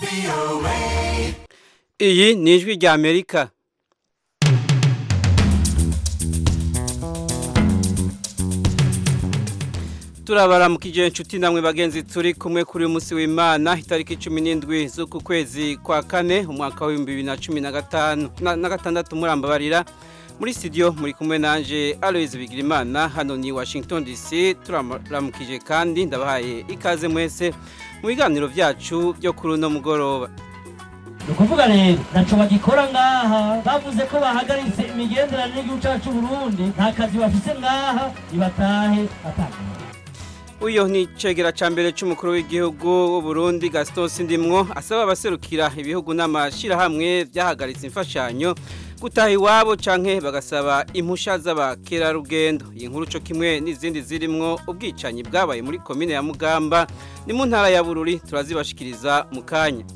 iyi ni ijwi rya amerika turabara mu kijoro inshuti namwe bagenzi turi kumwe kuri uyu munsi w'imana itariki cumi n'indwi z'uku kwezi kwa kane umwaka w'ibihumbi bibiri na cumi na gatanu na gatandatu murambabarira muri studio muri kumwe nanje Aloise Bigirimana hano ni Washington DC turaramukije kandi ndabahaye ikaze mwese mu biganiro byacu byo kuri uno mugoroba ni ukuvuga rero ntaco bagikora ngaha bavuze ko bahagaritse imigenderanire y'igihugu cacu Burundi nta kazi bafise ngaha nibatahe batanga uyo ni cegera ca mbere c'umukuru w'igihugu w'u Burundi Gaston Sindimwo asaba abaserukira ibihugu n'amashirahamwe vyahagaritse imfashanyo gutaha iwabo canke bagasaba impusha z'abakerarugendo iyi nkuru co kimwe n'izindi zirimwo ubwicanyi bwabaye muri komine ya Mugamba ni mu ntara ya Bururi turazibashikiriza mu kanya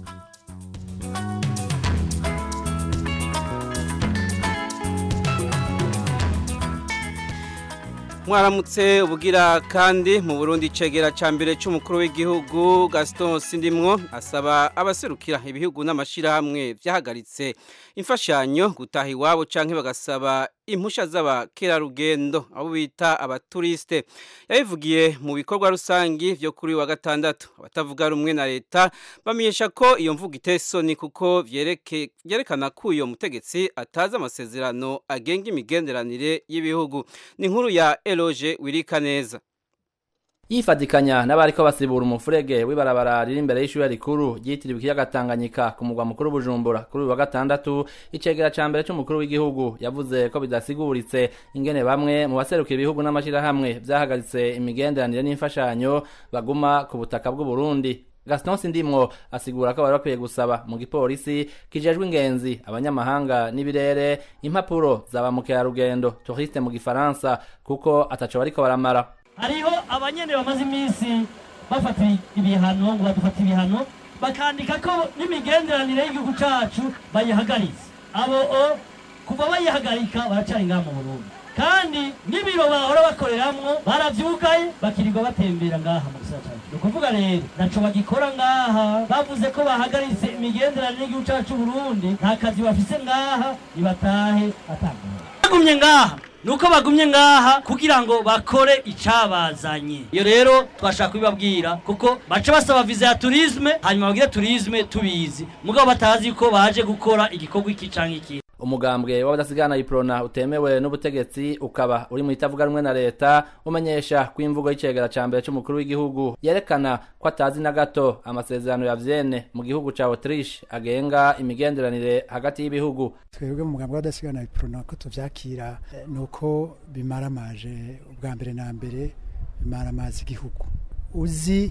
mwaramutse ubugira kandi mu Burundi cegera ca mbere c'umukuru w'igihugu Gaston Sindimwo asaba abaserukira ibihugu n'amashirahamwe vyahagaritse imfashanyo gutaha iwabo canke bagasaba impusha z'abakerarugendo abo bita abaturiste yabivugiye mu bikorwa rusangi vyo kuri wa gatandatu abatavuga rumwe na leta bamenyesha ko iyo mvugo itesoni kuko vyereke vyerekana ko uyo mutegetsi atazi amasezerano agenga imigenderanire y'ibihugu ni inkuru ya Eloge Wirikaneza yifadikanya n'abariko basibura umufurege w'ibarabara riri imbere y'ishure rikuru ryitiriwe ikiyaga Tanganyika ku mugwa mukuru Bujumbura kuri uyu wa gatandatu icegera ca mbere c'umukuru w'igihugu yavuze ko bidasiguritse ingene bamwe mu baserukira ibihugu n'amashirahamwe vyahagaritse imigenderanire n'imfashanyo baguma ku butaka bw'u Burundi Gaston Sindimwo asigura ko bari bakwiye gusaba mu gipolisi kijejwe ingenzi abanyamahanga n'ibirere impapuro za ba mukerarugendo touriste mu gifaransa kuko ataco bariko baramara hariho abanyene bamaze iminsi bafata ibihano ngo badufata ibihano bakandika ko n'imigenderanire y'igihugu cacu bayihagaritse abo o kuva bayihagarika baracari ngaha mu Burundi kandi n'ibiro bahora bakoreramwo baravyugaye bakirirwa batembera ngaha mu gisagara cacu ni ukuvuga rero ntaco bagikora ngaha bavuze ko bahagaritse imigenderanire y'igihugu cacu Burundi nta kazi bafise ngaha nibatahe batanga bagumye ngaha nuko bagumye ngaha kugira ngo bakore icabazanye iyo rero twashaka kubibabwira kuko baca basaba viza ya turisme hanyuma bagire turisme tubizi mugabo batazi ko baje gukora igikorwa iki canke iki umugambwe w'abadasigana iprona utemewe n'ubutegetsi ukaba uri mu itavuga rumwe na leta umenyesha ko imvugo y'icegera ca mbere c'umukuru w'igihugu yerekana ko atazi na gato amasezerano ya Vienne mu gihugu ca Autriche agenga imigenderanire hagati y'ibihugu twebwe mu mugambwe w'abadasigana iprona ko tuvyakira nuko bimaramaje ubwa mbere na mbere bimaramaza igihugu uzi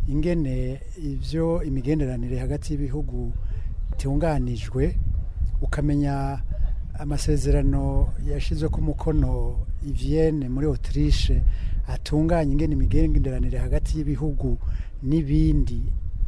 ingene ivyo imigenderanire hagati y'ibihugu itunganijwe ukamenya amasezerano yashizwe ku mukono Vienne muri Autriche atunganya ingene imigenderanire hagati y'ibihugu n'ibindi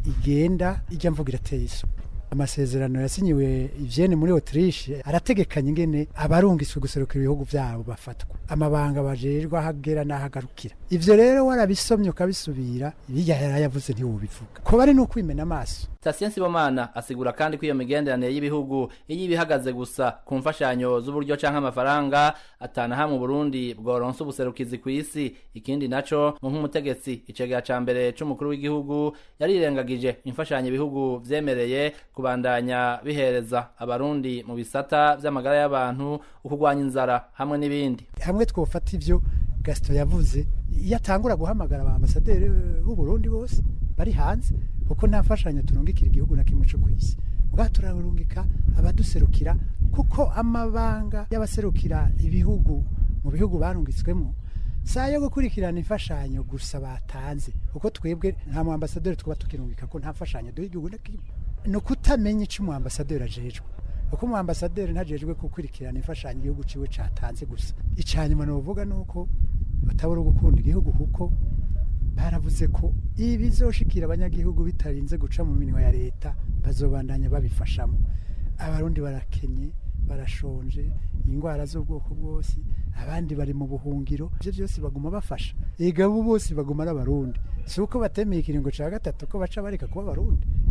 igenda ijya mvuga irateye iso amasezerano yasinyiwe Vienne muri Autriche arategekanya ingene abarungiswe guserukira ibihugu byabo bafatwa amabanga bajerwa ahagera n'ahagarukira ivyo rero warabisomye ukabisubira bijya yarayavuze ntiwubivuga ko bari no kwimena amaso Stasien Sibomana asigura kandi ko iyo migenderanire y'ibihugu iyo ibihagaze gusa ku mfashanyo z'uburyo canke amafaranga atana hamwe Burundi bworonsa ubuserukizi ku isi ikindi naco mu nk'umutegetsi icegera ca mbere c'umukuru w'igihugu yarirengagije imfashanyo ibihugu vyemereye kubandanya bihereza abarundi mu bisata vy'amagara y'abantu ukugwanya inzara hamwe n'ibindi hamwe twofata ivyo Gaston yavuze iyo atangura guhamagara ba ambasaderi b'u Burundi bose bari hanze kuko nta mfashanyo turungikira igihugu na kimwe cyo ku isi ubwa turarungika abaduserukira kuko amabanga y'abaserukira ibihugu mu bihugu barungitswemo saa yo gukurikirana imfashanyo gusa batanze kuko twebwe nta mu ambasaderi twaba tukirungika ko nta mfashanyo duha igihugu na kimwe ni ukutamenya icyo umu ambasaderi ajejwe kuko umu ambasaderi ntajejwe gukurikirana imfashanyo igihugu ciwe catanze gusa icanyuma novuga nuko batabura gukunda igihugu kuko baravuze ko ibi bizoshikira abanyagihugu bitarinze guca mu minwa ya leta bazobandanya babifashamo abarundi barakenye barashonje indwara z'ubwoko bwose abandi bari mu buhungiro ibyo byose baguma bafasha ega bo bose baguma ari abarundi si uko batemeye ikiringo cya gatatu ko baca bareka kuba abarundi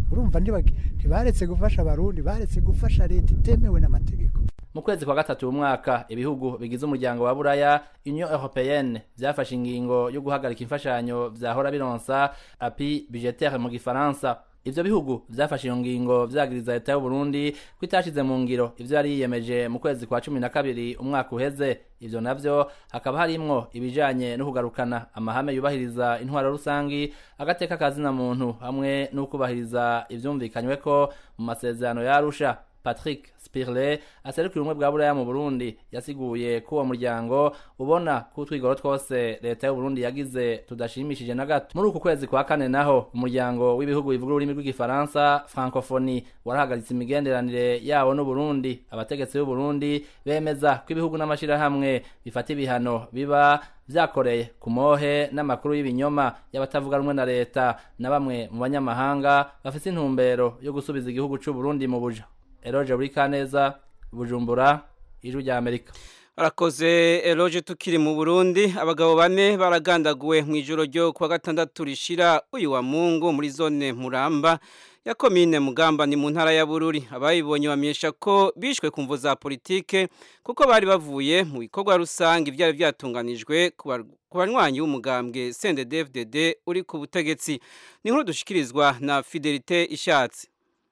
urumva ntibagi- ntibaretse gufasha abarundi baretse gufasha leta itemewe n'amategeko mu kwezi kwa gatatu uyu mwaka ibihugu bigize umuryango wa buraya union européenne vyafashe ingingo yo guhagarika imfashanyo vyahora bironsa api budgetaire mu gifaransa ivyo bihugu vyafashe iyo ngingo vyagiriza leta y'uburundi ko itashize mu ngiro ivyo yari yiyemeje mu kwezi kwa cumi na kabiri umwaka uheze ivyo navyo hakaba harimwo ibijanye no kugarukana amahame yubahiriza intwaro rusangi agateka kazina muntu hamwe no kubahiriza ivyumvikanyweko mu masezerano ya arusha patrick spirle aserukira ubumwe bwa buraya mu burundi yasiguye ko uwo muryango ubona ko utwigoro twose leta y'uburundi yagize tudashimishije na gato muri uku kwezi kwa kane naho umuryango w'ibihugu bivuga ururimi rw'igifaransa francophonie warahagaritse imigenderanire yawo n'uburundi abategetsi b'uburundi bemeza ko ibihugu n'amashirahamwe bifata ibihano biba vyakoreye ku mohe n'amakuru y'ibinyoma y'abatavuga rumwe na leta na bamwe mu banyamahanga bafise intumbero yo gusubiza igihugu c'uburundi mu buja eroje buri kaneza bujumbura ijwi rya amerika Arakoze eloge tukiri mu Burundi abagabo bane baragandaguwe mu ijoro ryo kuwa gatandatu rishira uyu wa Mungu muri zone Muramba ya komine Mugamba ni mu ntara ya Bururi abayibonye bamenyesha ko bishwe ku mvo za politike kuko bari bavuye mu bikorwa rusange ivyari vyatunganijwe ku bar- ku banywanyi b'umugambwe CNDD-FDD uri ku butegetsi ni nkuru dushikirizwa na Fidelite Ishatse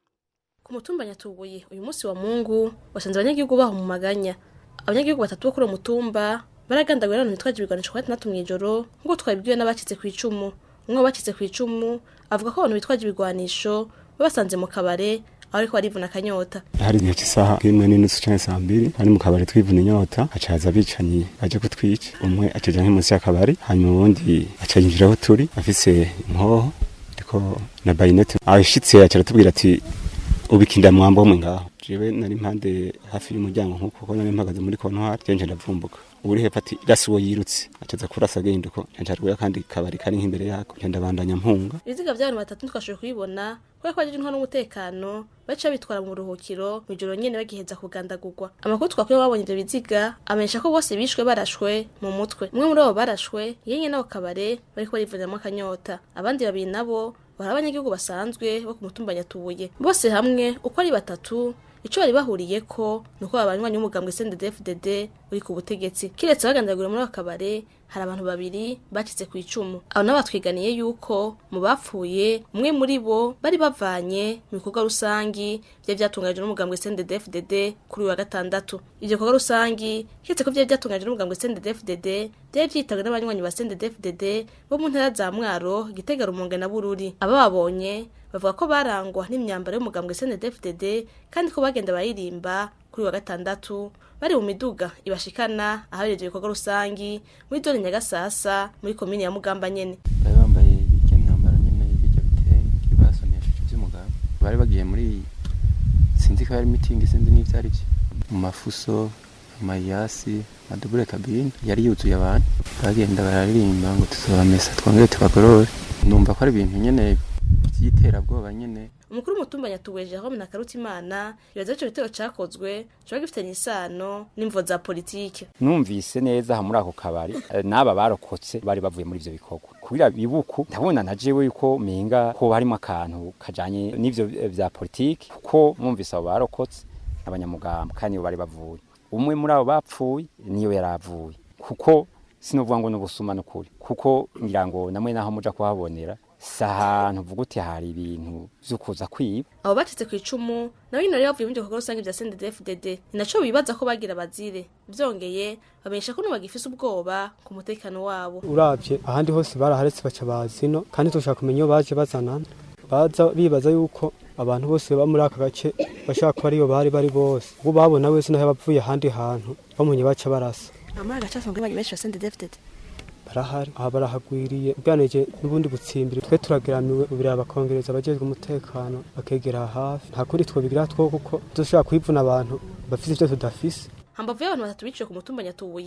ku mutumba nyatubuye uyu munsi wa mungu wasanze abanyagihugu baho mu maganya abanyagihugu batatu bo kuri uwo mutumba baragandaguwe n'abantu bitwaje ibigwanisho kwa gatandatu mw'ijoro nk'uko twabibwiwe n'abacitse ku icumu umwe wabacitse ku icumu avuga ko abantu bitwaje ibigwanisho babasanze mu kabare aho ariko barivuna akanyota hari igihe cy'isaha imwe n'inusu canke saa mbiri hari mu kabari twivuna inyota haca haza abicanyi baje kutwica umwe acaja nki munsi y'akabari hanyuma uwundi aca yinjira aho turi afise inkoho ariko na bayinete ashitse aca aratubwira ati ubikinda mwambo mwe ngaho jewe nari impande hafi y'umuryango nk'uko kuko nari mpagaze muri kontwari jewe nje ndavumbuka uri hepfo ati rasi uwo yirutse acaza kurasa agenda uko nca rwaya kandi kabari kari nk'imbere yako nca ndabandanya mpunga ibiziga by'abantu batatu ntitwashoboye kubibona kubera ko bajeje intwaro n'umutekano baca bitwara mu buruhukiro mu ijoro nyene bagiheza kugandagurwa amakuru twakuye babonye ivyo biziga amenyesha ko bose bishwe barashwe mu mutwe umwe muri abo barashwe yenye n'abo kabare bariko barivuniramo akanyota abandi babiri nabo bari abanyagihugu basanzwe bo ku mutumba nyatubuye bose hamwe uko ari batatu ico bari bahuriyeko ni uko abanywanyi b'umugambwe CNDD-FDD uri ku butegetsi kiretse bagandagura muri ako kabare hari abantu babiri bacitse ku icumu abo nabo batwiganiye yuko mu bapfuye umwe muri bo bari bavanye mu bikorwa rusangi vyari vyatunganijwe n'umugambwe CNDD-FDD kuri uyu wa gatandatu ivyo bikorwa rusangi kiretse ko vyari vyatunganijwe n'umugambwe CNDD-FDD vyari vyitabwe n'abanywanyi ba CNDD-FDD bo mu ntara za Mwaro Gitega Rumonge na Bururi abababonye bavuga ko barangwa n'imyambaro y'umugambwe CNDD-FDD kandi ko bagenda baririmba kuri uyu wa gatandatu bari mu miduga ibashikana ahabereye ivyo bikorwa rusangi muri zone Nyagasasa muri komine ya Mugamba nyene bari bambaye bijya myambaro nyine bijya bitenge basonesheje iby'umugabo bari bagiye muri sinzi ko hari mitingi sinzi n'ibyo ari byo mu mafuso amayasi amadubure kabine yari yuzuye abantu bagenda bararirimba ngo tuzabamesa twongere tubagorore numva ko ari ibintu nyine by'iterabwoba nyine umukuru w'umutumba nyatubuye Jerome na Karutimana yavuze ko ico gitero cakozwe coba gifitanye isano n'imvo za politike numvise neza aha muri ako kabari eh, n'aba barokotse bari bavuye muri ivyo bikorwa kubira bibuku ndabona na jewe yuko menga ko harimo akantu kajanye n'ivyo eh, vya politiki kuko mwumvise abo barokotse abanyamugamba kandi nibo bari bavuye umwe muri abo bapfuye niyo yaravuye kuko sinovuga ngo n'ubusuma n'ukuri kuko ngira ngo namwe naho muja kuhabonera si ahantu uvuga uti hari ibintu vyo kuza kwiba abo bacitse ku icumu nabo nyine bari bavuye mu bikorwa rusange vya CNDD-FDD ni naco bibaza ko bagira bazire vyongeye bamenyesha ko bagifise ubwoba ku mutekano wabo uravye ahandi hose baraharetse baca bazino kandi tushaka kumenya iyo baje bazanana baza bibaza yuko abantu bose baba muri aka gace bashaka kuba ariyo bari bari bose ubwo babona wese naho bavuye ahandi hantu bamunye baca barasa amara gace asanzwe bari benshi ba CNDD-FDD barahari aha barahagwiriye ubwanije n'ubundi butsimbiri twe turageramiwe ubiraba bakongereza abajejwe umutekano bakegera hafi nta kundi twobigira two kuko dushobora kwivuna abantu bafise ivyo tudafise hambavu y'abantu batatu biciwe ku mutumba nyatubuye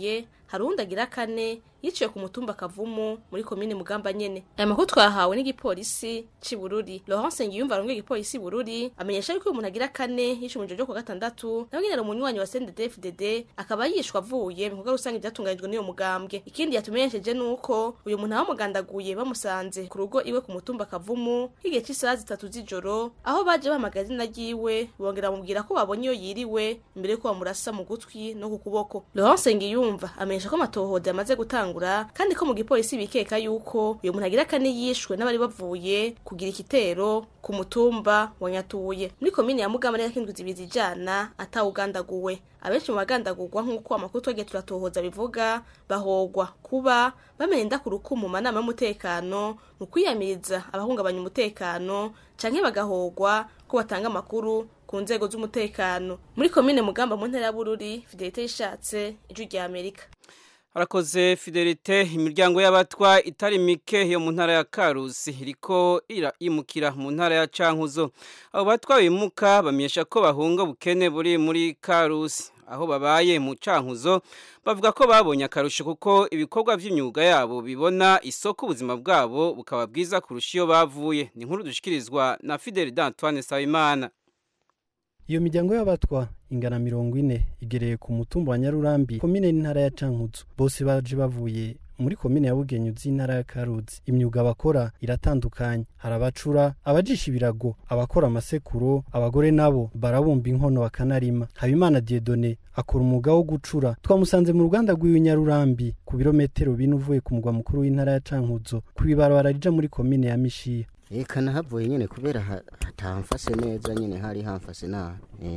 hari uwundi agira kane yiciwe ku mutumba kavumu muri komine mugamba nyene aya makuru twahawe n'igipolisi c'i bururi laurence ngiyumva arongoye igipolisi bururi amenyesha yuko uyu muntu agira kane yiciwe mu ijoro ryo ku gatandatu nawe nyene ari umunywanyi wa cnddfdd akaba yishwe avuye mu bikorwa rusange vyatunganijwe n'iyo mugambwe ikindi yatumenyesheje nuko uyu muntu abamugandaguye bamusanze ku rugo iwe ku mutumba kavumu nk'igihe c'isaha zitatu z'ijoro aho baje bahamagara izina ryiwe bongera bamubwira ko babonye iyo yiriwe imbere yuko bamurasa mu gutwi no ku kuboko laurence ngiyumva amenyesha ko amatohoza yamaze gutangura kandi ko mu gipolisi bikeka yuko uyu muntu agira kane yishwe n'abari bavuye kugira igitero ku mutumba wa nyatuye muri komine ya mugamba rero kindwi zibiri zijana atawugandaguwe abenshi mu bagandagurwa nk'uko amakuru twagiye turatohoza bivuga bahogwa kuba bamenya inda ku rukumu mu manama y'umutekano mu kwiyamiriza abahungabanya umutekano canke bagahogwa ko batanga amakuru ku nzego z'umutekano muri komine mugamba mu ntara ya bururi fidelite yishatse ijwi rya amerika harakoze fidelite imiryango y'abatwa itari mike yo mu ntara ya karusi iriko imukira mu ntara ya cankuzo abo batwa bimuka bamenyesha ko bahunga ubukene buri muri karusi aho babaye mu cankuzo bavuga ko babonye akarusho kuko ibikorwa by'imyuga yabo bibona isoko ubuzima bwabo bukaba bwiza kurusha iyo bavuye ni inkuru dushikirizwa na fideli d'antoine sabimana iyo miryango y'abatwa ingana mirongo ine igereye ku mutumba wa nyarurambi komine n'intara ya cankuzo bose baje bavuye muri komine ya bugenyu z'intara ya karuzi imyuga bakora iratandukanye hari abacura abajisha ibirago abakora amasekuro abagore nabo barabumba inkono bakanarima habimana diedone akora umwuga wo gucura twamusanze mu ruganda rw'iwe nyarurambi ku birometero bine uvuye ku mugwa mukuru w'intara ya cankuzo ku ibarabara rija muri komine ya mishiya reka nahavuye nyine kubera hatamfase neza nyine hari hamfase nabi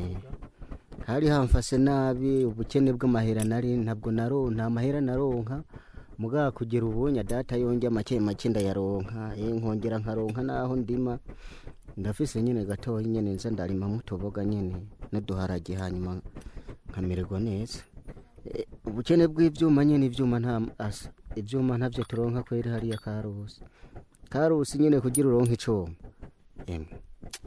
hari hamfase nabi ubukene bw'amahera nari ntabwo naro nta mahera naronka mugabo kugira ubunya data yongera make make ndayaronka nkongera nkaronka naho ndima ndafise nyine gatoya nyine nza ndarima mutoboga nyine n'uduharage hanyuma nkamererwa neza ubukene bw'ibyuma nyine ibyuma nta asa ibyuma ntabyo turonka kweri hariya karusi karusi nyine kugira uronke icuma emwe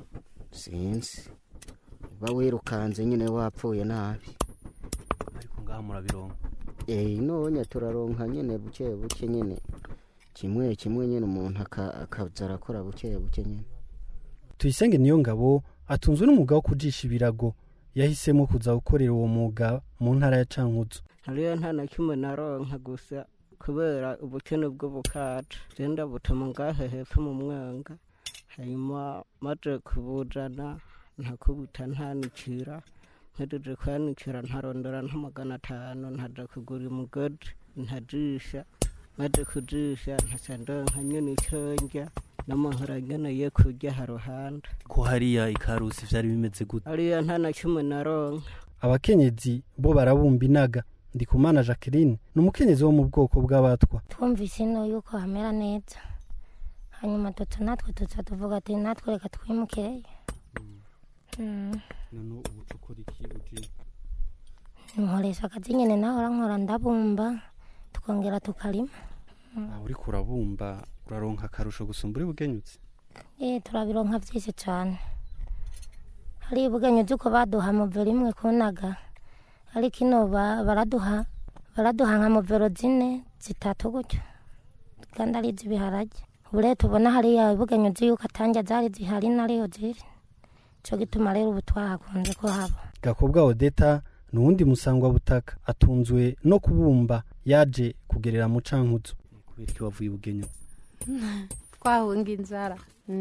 sinzi uba wirukanze nyine wapfuye nabi ariko ngaha murabironka eh nonya turaronka nyine buke buke nyine kimwe kimwe nyine umuntu akaza arakora buke buke nyine tuyisenge niyo ngabo atunzwe n'umwuga wo kujisha ibirago yahisemo kuza gukorera uwo mwuga mu ntara ya cankuzo hariyo nta na kimwe naronka gusa kubera ubukene bw'ubukaca genda butuma ngahe hepfo mu mwanga hanyuma maze kubujana ntakubita ntanikira mpejeje kwanikira ntarondora nka magana atanu ntaja kugura umugodi ntajisha maze kujisha ntaca ndonka nyene ico ndya n'amahora nkeneye kurya haruhande ko hariya ikarusi vyari bimeze gute hariya nta na kimwe naronka abakenyezi bo barabumba inaga ndikumana jacqueline ni umukenyezi wo mu bwoko bw'abatwa twumvise ino yuko hamera neza hanyuma dutu natwe tuza tuvuga ati natwe reka twimukireyo none ubu ukora iki uji nkoresha akazi nyine nawe nkora ndabumba tukongera tukarima aho uriko urabumba uraronka akarusho gusumba uri bugenyutse eh turabironka byinshi cyane hari ubugenyuzi uko baduha movero imwe kunaga ariko ino baraduha baraduha nka movero zine zitatu gutyo kandi ari iz'ibiharage ubu rero tubona hariya ubugenyuzi yuko atange zari zihari nariyo ziri cyo gituma rero ubu twahakunze ko haba gakobwa odeta ni uwundi musangwa butaka atunzwe no kubumba yaje kugerera mu cankuzo kubera iki wavuye ubugenyuzi twahunga inzara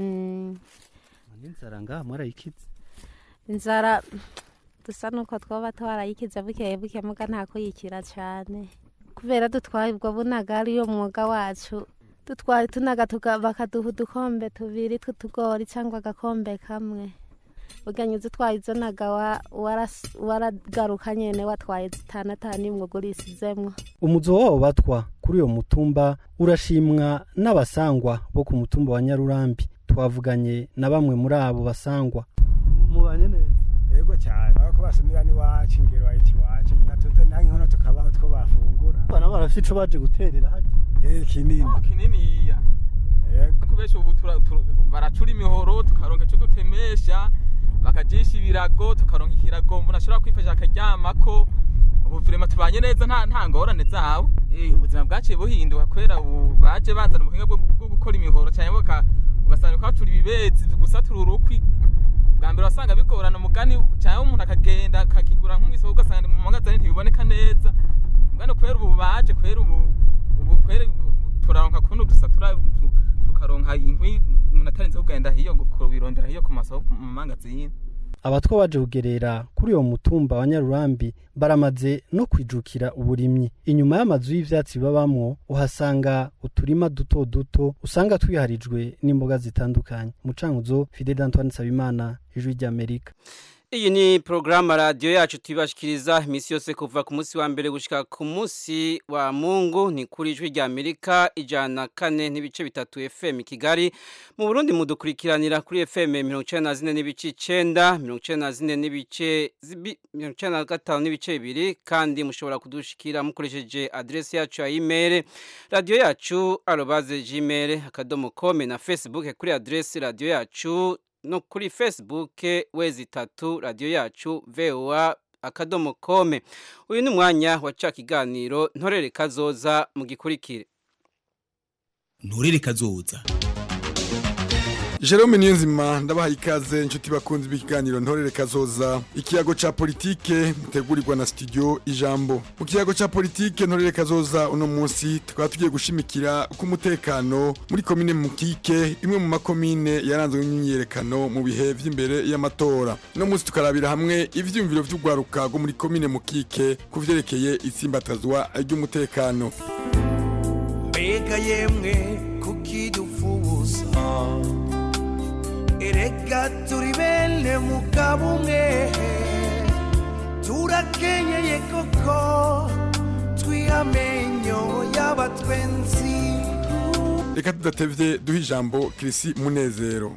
inzara ngaha mwarayikize inzara dusa nuko twaba twarayikize bukeye buke muga nta kuyikira cyane kubera dutwaye ubwo bunaga ariyo mwuga wacu dutwaye tunaga bakaduha udukombe tubiri tw'utugori cyangwa agakombe kamwe uganyuze utwaye izo naga waragaruka nyene watwaye zitanu atanu imwe ugurisizemwo umuzo wabo batwa kuri uyo mutumba urashimwa n'abasangwa bo ku mutumba wa nyarurambi twavuganye na bamwe muri abo basangwa mubanye neza yego cyane bako basumira n'iwacu ingero bayita iwacu natuze naho inkono tukabaho two bafungura bana barafite ico baje guterera hajya eh kinini kinini iya yego kubesha ubu baracura imihoro tukaronka ico dutemesha bakajisha ibirago tukaronka ikirago umuntu ashobora kwifasha akaryamako ubu vrema tubanye neza nta nta ngorane zabo Eh, ubuzima bwaciye buhinduka kubera ubu baje bazana ubuhinga bwo bwo gukora imihoro cyane baka ugasanga kwatura ibibezi gusatura urukwi bwa mbere wasanga bigorana umugani cyangwa umuntu akagenda akakigura nk'umwisoko ugasanga mu magazine ntibiboneka neza mugani kubera ubu baje kubera ubu ubu kubera ubu turaronka kuno dusatura tu- tukaronka inkwi umuntu atarinze kugenda hiyo kubirondera hiyo ku masoko mu mangazine abatwa baje kugerera kuri uwo mutumba wa nyarurambi baramaze no kwijukira uburimyi inyuma y'amazu y'ivyatsi babamwo uhasanga uturima duto duto usanga twiharijwe n'imboga zitandukanye mucankuzo fidel antoine nsabimana ijwi ry'amerika Iyi ni programu radio yacu tubashikiriza imisi yose kuva ku munsi wa mbere gushika ku munsi wa Mungu ni kuri ijwi rya Amerika ijana kane n'ibice bitatu FM Kigali mu Burundi mudukurikiranira kuri FM 94 n'ibice 9 94 n'ibice zibi- 95 n'ibice bibiri kandi mushobora kudushikira mukoresheje adresse yacu ya email radio yacu arobase gmail akadomo com na Facebook kuri adresse radio yacu no kuri Facebook wezi tatu radio yacu VOA akadomo kome uyu ni umwanya wa ca kiganiro ntorere kazoza mu gikurikire nturere kazoza Jerome Niyonzima ndabaha ikaze inshuti bakunzi b'ikiganiro ntorere kazoza ikiyago ca politike mutegurirwa na studio ijambo mu kiyago ca politike ntorere kazoza uno munsi tukaba tugiye gushimikira ku mutekano muri komine Mukike imwe mu makomine yaranzwe n'imyiyerekano mu bihe vy'imbere y'amatora uno munsi tukarabira hamwe ivyumviro vy'ugwaruka rwo muri komine Mukike ku vyerekeye itsimbatazwa ry'umutekano mbega yemwe kuki dufuza erega turi bene mugabo umwe turakenyeye koko twihamenyo y'abatwenzi reka tudatevye duha ijambo Kirisi Munezero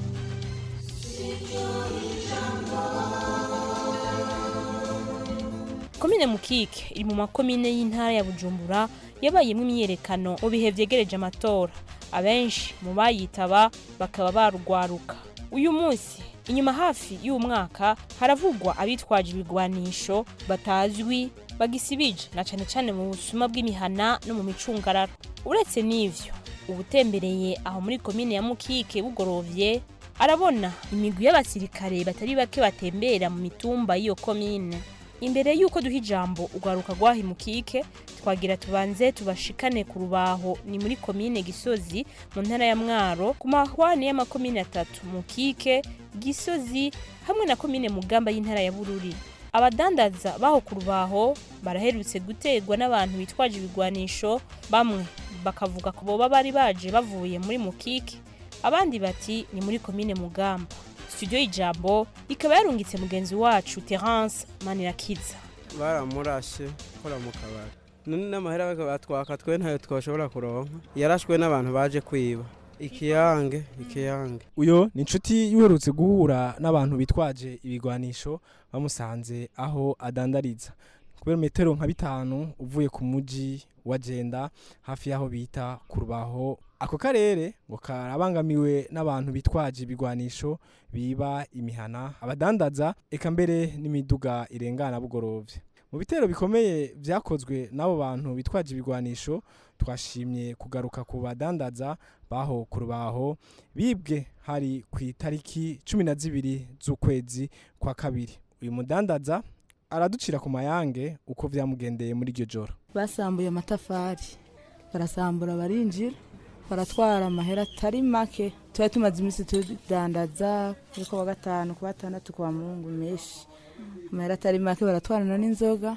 komine mukike iri mu makomine y'intara ya bujumbura yabayemo imyiyerekano mu bihe vyegereje amatora abenshi mu bayitaba bakaba barugwaruka uyu munsi inyuma hafi y'uwo mwaka haravugwa abitwaje ibigwanisho batazwi bagisibije na cane cane mu busuma bw'imihana no mu micungararo uretse n'ivyo ubutembereye aho muri komine ya mukike bugorovye arabona imigwi y'abasirikare batari bake batembera mu mitumba y'iyo komine imbere y'uko duha ijambo ugaruka rwahi mukike twagira tubanze tubashikane ku rubaho ni muri komine gisozi mu ntara ya mwaro ku mahwane y'amakomine atatu mukike gisozi hamwe na komine mugamba y'intara ya bururi abadandaza baho ku rubaho baraherutse guterwa n'abantu bitwaje ibigwanisho bamwe bakavuga ko boba bari baje bavuye muri mukike abandi bati ni muri komine mugamba studio y'ijambo ikaba yarungitse mugenzi wacu terence manirakiza baramurashe kora mu kabari none n'amahera batwaka twe ntayo twashobora kuronka yarashwe n'abantu baje kwiba ikiyange ikiyange uyo ni inshuti yuherutse guhura n'abantu bitwaje ibigwanisho bamusanze aho adandariza kubera metero nka bitanu uvuye ku muji wagenda hafi y'aho bita ku rubaho ako karere ngo karabangamiwe n'abantu bitwaje ibigwanisho biba imihana abadandaza eka mbere n'imiduga irengana bugorovye mu bitero bikomeye vyakozwe n'abo bantu bitwaje ibigwanisho twashimye kugaruka ku badandaza baho ku rubaho bibwe hari ku itariki cumi na zibiri z'ukwezi kwa kabiri uyu mudandaza araducira ku mayange uko vyamugendeye muri iryo joro basambuye amatafari barasambura barinjira baratwara amahera atari make tuba tumaze iminsi tudandaza kuri wa gatanu ku batandatu kwa mungu menshi amahera atari make baratwarana n'inzoga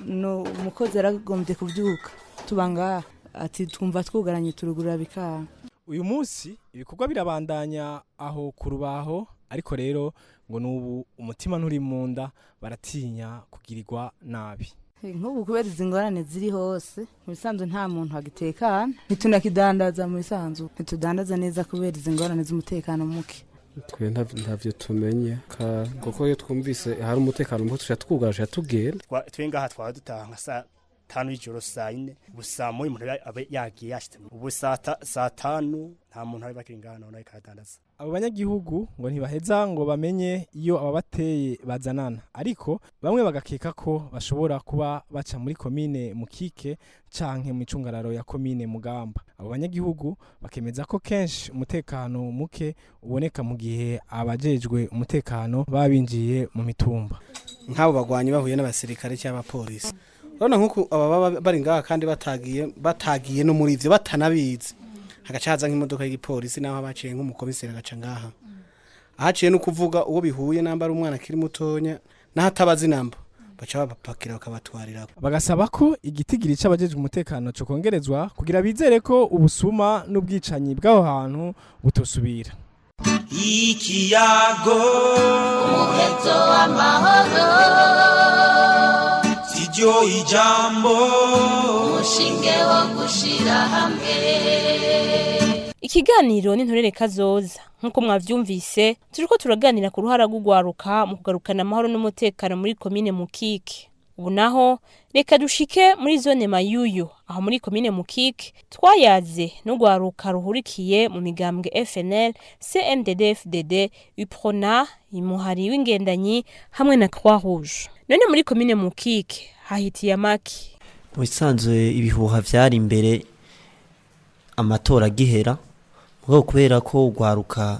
umukozi yaragombye kubyuka tuba ngaha ati twumva twugaranye turugurura bikanga uyu munsi ibikorwa birabandanya aho ku rubaho ariko rero ngo n'ubu umutima nturi mu nda baratinya kugirirwa nabi nk'ubu kubera izi ngorane ziri hose mu bisanzwe nta muntu wagitekana ntitunakidandaza mu bisanzwe ntitudandaza neza kubera izi ngorane z'umutekano muke twe ntavyo tumenye kuko iyo twumvise hari umutekano muke tuca twugaje tugenda twe ngaha twaba dutaha nka saa tanu y'ijoro saa yine gusa muri umuntu aba yagiye yashitse ubu saa tanu nta muntu ari bakiri ngaha none ikadandaza abo banyagihugu ngo ntibaheza ngo bamenye iyo ababateye bazanana ariko bamwe bagakeka ko bashobora kuba baca muri komine mukike canke mu icungararo ya komine mugamba abo banyagihugu bakemeza ko kenshi umutekano muke uboneka mu gihe abajejwe umutekano baba binjiye mu mitumba nk'abo bagwanyi bahuye n'abasirikare cyangwa abapolisi urabona nk'uko aba baba bari ngaha kandi batagiye batagiye no muri ivyo batanabizi hagaca haza nk'imodoka y'igipolisi naho baciye nk'umukomiseri agaca ngaha ahaciye no kuvuga uwo bihuye namba ari umwana akiri mutonya naho atabazi namba baca babapakira bakabatwarira bagasaba ko igitigiri c'abajejwe umutekano co kongerezwa kugira bizere ko ubusuma n'ubwicanyi bw'aho hantu butosubira ikiyago umuheto w'amahoro siryo ijambo umushinge wo gushira hamwe ikiganiro n'intorere kazoza nk'uko mwavyumvise turiko turaganira ku ruhara rw'ugwaruka mu kugarukana amahoro n'umutekano muri komine mukike ubu naho reka dushike muri zone mayuyu aho muri komine mukike twayaze n'ugwaruka ruhurikiye mu migambwe fnl cndd fdd uprona imuhari w'ingendanyi hamwe na croix rouge none muri komine mukike hahitiye amaki mu bisanzwe ibihuha vyari imbere amatora agihera mugabo kubera ko urwaruka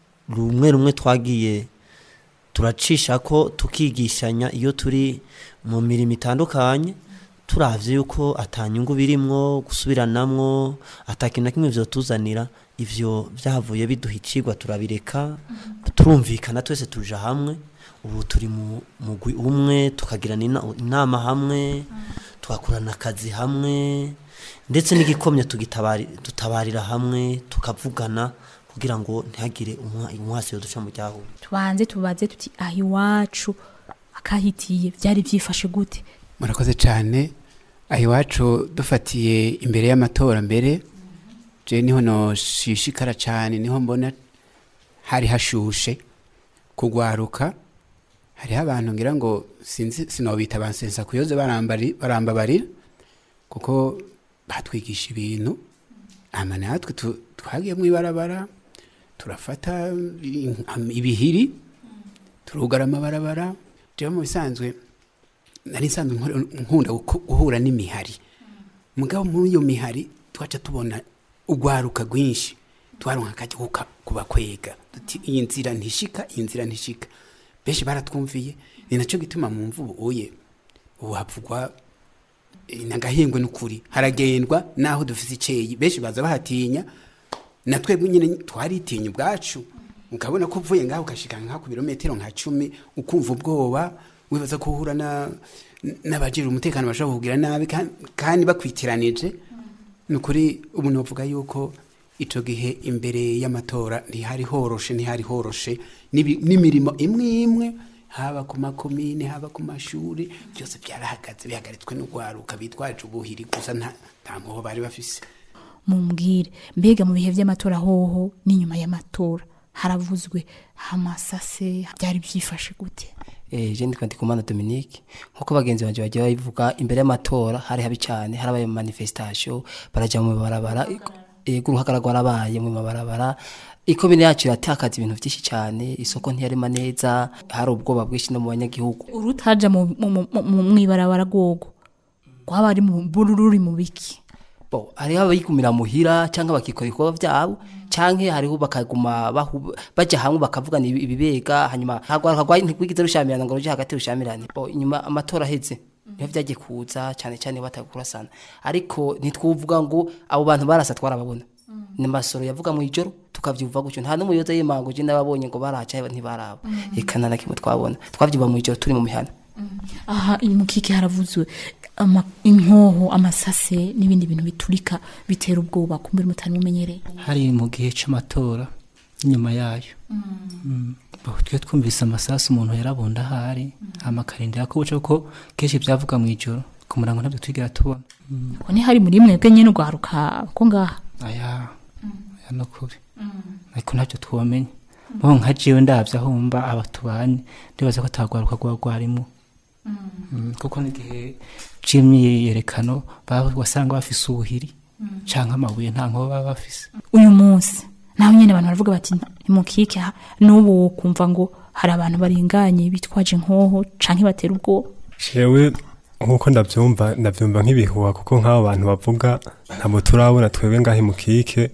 rumwe rumwe twagiye turacisha ko tukigishanya iyo turi mu mirimo itandukanye turavye yuko atanyungu birimwo gusubiranamwo atakintu na kimwe vyotuzanira ivyo vyahavuye biduha icigwa turabireka turumvikana twese tuja hamwe ubu turi mu mugwi umwe tukagirana ina- inama hamwe tugakorana akazi hamwe ndetse n'igikomye tugitabari dutabarira hamwe tukavugana kugira ngo ntihagire umwa- umwasi yoduca mu ryahuye tubanze tubaze tuti aho iwacu akahitiye byari byifashe gute murakoze cyane aho iwacu dufatiye imbere y'amatora mbere je niho noshishikara cyane niho mbona hari hashushe kugwaruka hariho abantu ngira ngo sinzi sinobita abansensa kuyoze barambari barambabarira kuko batwigisha ibintu ama natwe tu- twagiye mu ibarabara turafata i- ibihiri turugara amabarabara jewe mu bisanzwe nari nsanzwe nkora- nkunda guko- guhura n'imihari mugabo muri iyo mihari twaca tubona urwaruka rwinshi twaronka akajya kuka- kubakwega duti iyi nzira ntishika iyi nzira ntishika benshi baratwumviye ni nacyo gituma mu mvubu uye ubu havugwa eh, nagahingwe n'ukuri haragendwa naho dufise iceyi benshi baza bahatinya na twebwe nyine twaritinya ubwacu ukabona ko uvuye ngaho ugashika nka ku birometero nka cumi ukumva ubwoba wibaza ko uhura na n'abajira umutekano bashobora kugira nabi kan- kandi bakwitiranije ni ukuri ubu novuga yuko ico gihe imbere y'amatora ntihari horoshe ntihari horoshe n'ibi- n'imirimo imwe imwe haba ku makomine haba ku mashuri byose byarahagaze bihagaritswe n'urwaruka bitwaje ubuhiri gusa nta nta mpuho bari bafise mumbwire mbega mu bihe by'amatora hoho n'inyuma y'amatora haravuzwe amasase byari byifashe gute eh je ndikwa ndikumana Dominique nkuko bagenzi banje bagiye babivuga imbere y'amatora hari habi cyane harabaye mu manifestation baraja mu barabara ego uruhagara rwarabaye mu mabarabara ikomine yacu iratakaza ibintu byinshi cyane isoko ntiyarema neza hari ubwoba bwinshi no mu banyagihugu urutaja mu mu- mu- mu- mwibarabara rwogo rwaba ari mu bururi mu biki bo hariho abayigumira muhira cyangwa bakikora ibikorwa byabo canke hariho bakaguma bahu- baja hamwe bakavugana ibi- ibibega hanyuma hagwaruka rwa ntigwigize rushamirana ngo ruje hagati rushamirane bo inyuma amatora aheze niho vyagiye kuza cyane cyane batakurasana ariko ntitwuvuga ngo abo bantu barasa twarababona ni masoro yavuga mu ijoro tukavyumva gutyo nta n'umuyoza y'imango je nababonye ngo baraca ntibaraba eka nta na kimwe twabona twavyumva mu ijoro turi mu mihana aha mu kiki haravuzwe ama- inkoho amasase n'ibindi bintu biturika bitera ubwoba kumbere mutari mumenyereye hari mu gihe cy'amatora inyuma yayo Mm. Bo, twe twumvise amasasu umuntu yarabunda ahari amakarindira ko buca ko kenshi byavuga mu ijoro ku murango ntabyo twigera tubona Mm. ko ni hari muri mwebwe nyene urwaruka ko ngaha aya aya no kuri ariko ntabyo twomenya bo nka jewe ndavye aho mba aba tubanye ndibaza ko atagwaruka rwa rwarimo Mm, kuko n'igihe c'imyiyerekano ba- wasanga bafise ubuhiri canke amabuye nta nkoba baba bafise uyu munsi naho nyine abantu baravuga bati nimukike ha- n'ubu kumva ngo hari abantu barenganye bitwaje inkoho canke batera ubwoba jewe nk'uko ndabyumva ndabyumva nk'ibihuha kuko nk'abo bantu bavuga ntabwo turabona twebwe ngahe mu kike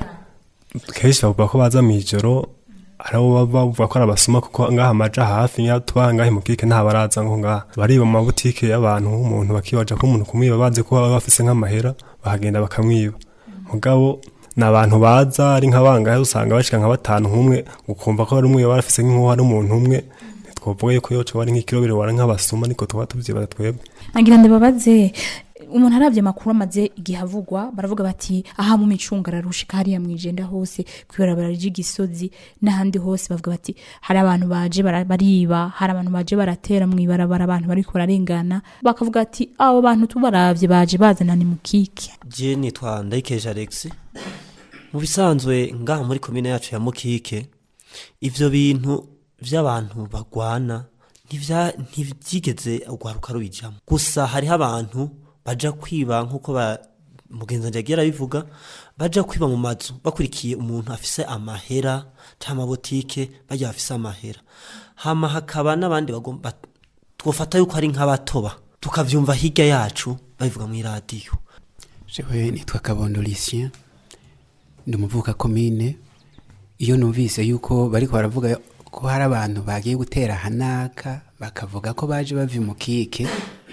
kenshi bavuga ko baza mu ijoro hari abo baba bavuga ko ari abasuma kuko ngaha amaja hafi nk'iyo tuba ngahe mu kike nta baraza ngo ngaha bariba mu mabutike y'abantu nk'umuntu bakibaja ko umuntu kumwiba bazi ko baba bafise nk'amahera bahagenda bakamwiba mugabo ni abantu baza ari nk'abangahe usanga bashika nka batanu nk'umwe ukumva ko hari umwe baba bafise nk'inkuba ari umuntu umwe ntitwovuga yuko yoca bari nk'ikirobero wara nk'abasuma niko tuba tuvyibaza twebwe nagira ndababaze umuntu arabye amakuru amaze igihe avugwa baravuga bati aha mu micunga ararushika hariya mu ijenda hose kw'ibarabara ry'igisozi n'ahandi hose bavuga bati hari abantu baje bara- bariba hari abantu baje baratera mu ibarabara abantu bariko bararengana bakavuga ati abo bantu tubaravye baje bazana ni mukike je nitwa ndayikeje alex mu bisanzwe ngaha muri komine yacu ya mukike ivyo bintu vy'abantu bagwana ntivya- ntivyigeze urwaruka rubijamo gusa hariho abantu baja kwiba nk'uko ba mugenzi wanje yagiye arabivuga baja kwiba mu mazu bakurikiye umuntu afise amahera canke amabotike barya bafise amahera hama hakaba n'abandi bagomba twofata yuko ari nk'abatoba tukavyumva hirya yacu babivuga mw'iradiyo jewe nitwa kabondo lucien ndi umuvuka komine iyo numvise yuko bariko baravuga ko hari abantu bagiye gutera hanaka bakavuga ko baje bava mu kike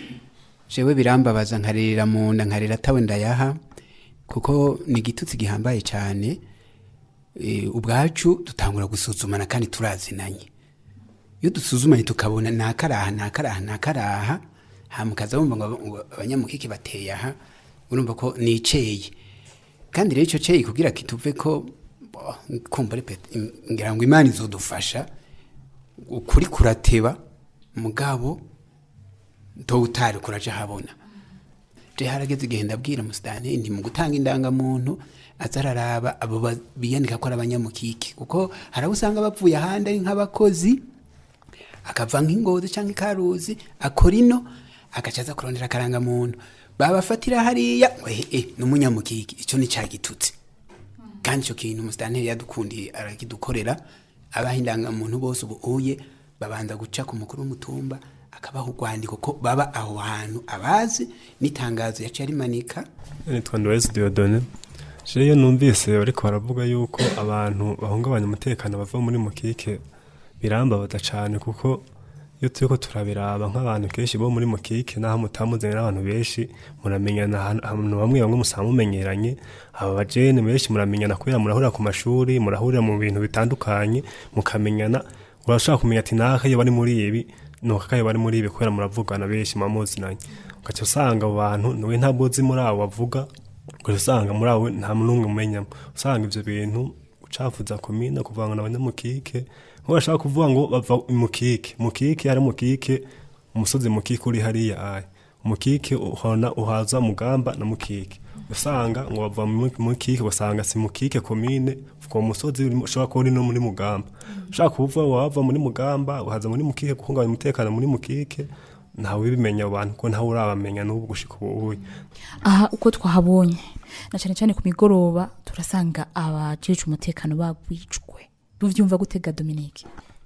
jewe birambabaza nkarira mu nda nkarira atawe ndayaha kuko ni igitutsi gihambaye cyane e, ubwacu dutangura gusuzumana kandi turazinanye iyo dusuzumanye tukabona nakaraha nakaraha nakaraha hamukaza bumva ngo ngo abanyamukike bateye aha urumva ko niceye kandi rero icyo cyeyi kugira kituve ko bo, kumva ari pet- im- ngira ngo imana izodufasha ukuri kurateba mugabo utari kuraje habona je harageze igihe ndabwira musitani nti mu gutanga indangamuntu aza araraba abo ba- biyandika ko ari abanyamukike kuko hari abo usanga bapfuye ahandi ari nk'abakozi akava nk'ingozi cyangwa ikaruzi akora ino agaca aza kurondera akarangamuntu babafatira hariya ngo eh, eh, ni umunyamukike icyo ni cyagitutse kandi icyo kintu umusitanteri yadukundiye arakidukorera abaha indangamuntu bose ubu uye babanza guca ku mukuru w'umutumba akabaha urwandiko ko baba aho hantu abazi n'itangazo yaciye arimanika nitwa Ndowezi Diodone je iyo numvise bariko baravuga yuko abantu bahungabanya umutekano bava muri mukike birambabaza cane kuko iyo turiko turabiraba nk'abantu kenshi bo muri mukike naho mutamuzanye n'abantu benshi muramenyana ahantu ahantu bamwe bamwe musanga mumenyeranye aba bajene benshi muramenyana kubera murahurira ku mashuri murahurira mu bintu bitandukanye mukamenyana urashobora kumenya ati naka iyo bari muri ibi nuko kayo bari muri ibi kubera muravugana benshi mubamuzinanye ugaca usanga abo bantu niwe ntabwo uzi muri abo bavuga ugaca usanga muri abo nta n'umwe umenyamo usanga ivyo bintu ucafuza komine kuvanga n'abanyamukike nko bashaka kuvuga ngo bava mukike mukike ari mukike umusozi mukike uri hariya aya mukike uhona uhaza mugamba na mukike usanga ngo bava mu mukike ugasanga si mukike komine uwo musozi uri- ushobora kuba uri no muri mugamba ushaka kuvuga ngo wava muri mugamba uhaza muri mukike guhungabanya umutekano muri mukike ntawe ubimenya abo bantu ko ntawe urabamenya n'ubu gushika ubu uye aha uko twahabonye na cyane cyane ku migoroba turasanga abajeje umutekano bagwijwe tuvyumva gutega Dominique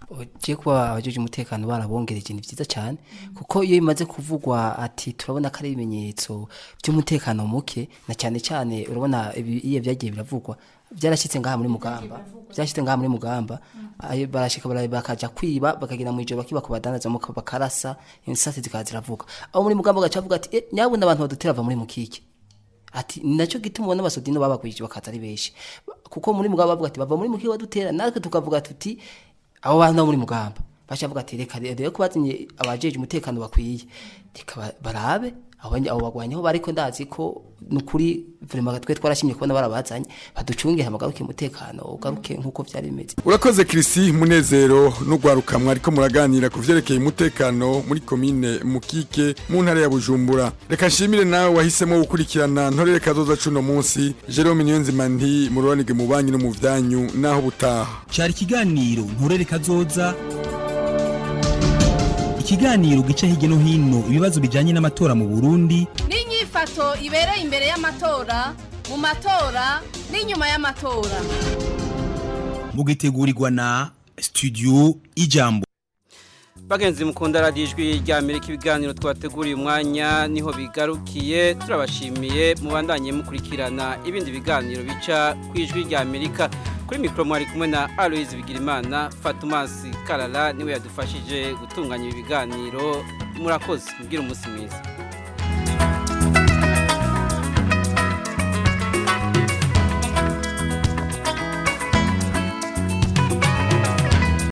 je kuba abajeje umutekano barabongereje ni vyiza cyane kuko iyo bimaze kuvugwa ati turabona ko ari ibimenyetso by'umutekano muke na cyane cyane urabona ibi- iyo byagiye biravugwa byarashyitse ngaha muri mugamba byashyitse ngaha muri mugamba ayo barashika bara- bakaja kwiba bakagenda mu ijoro bakiba kubadandaza mu bakarasa insasi zikaza ziravuga aho muri mugamba gaca avuga ati eh, nyabuna abantu badutera bava muri mukike ati nacyo gituma ubona abasodino babagwije bakaza ari benshi kuko muri mugamba bavuga ati bava muri mukike badutera natwe tukavuga tuti abo bantu bo muri mugamba baca bavuga ati reka rero ko bazinye abajeje umutekano bakwiye reka ba- barabe abo banye- abo bagwanyi aho bariko ndazi ko nukuri vraiment twe twarashimye kubona barabazanye baducungire hamagaruke umutekano ugaruke nkuko vyari bimeze urakoze kirisi munezero n'urwaruka mwariko muraganira ku vyerekeye umutekano muri komine mukike mu ntara ya bujumbura reka nshimire nawe wahisemo gukurikirana ntorere kazoza cuno munsi jerome niyonzima nti mururanige mu banyu no mu vyanyu naho butaha cyari ikiganiro nturere kazoza ikiganiro gica hirya no hino ibibazo bijyanye n'amatora mu burundi n'inyifato ibereye imbere y'amatora mu matora n'inyuma y'amatora mugitegurirwa na studio ijambo bagenzi mukunda radiyo ijwi rya amerika ibiganiro twateguriye umwanya niho bigarukiye turabashimiye mubandanye mukurikirana ibindi biganiro bica ku ijwi rya amerika kuri mikoro mwari kumwe na aloyizi bigirimana fatumasi karara niwe yadufashije gutunganya ibi biganiro murakoze mubwire umunsi mwiza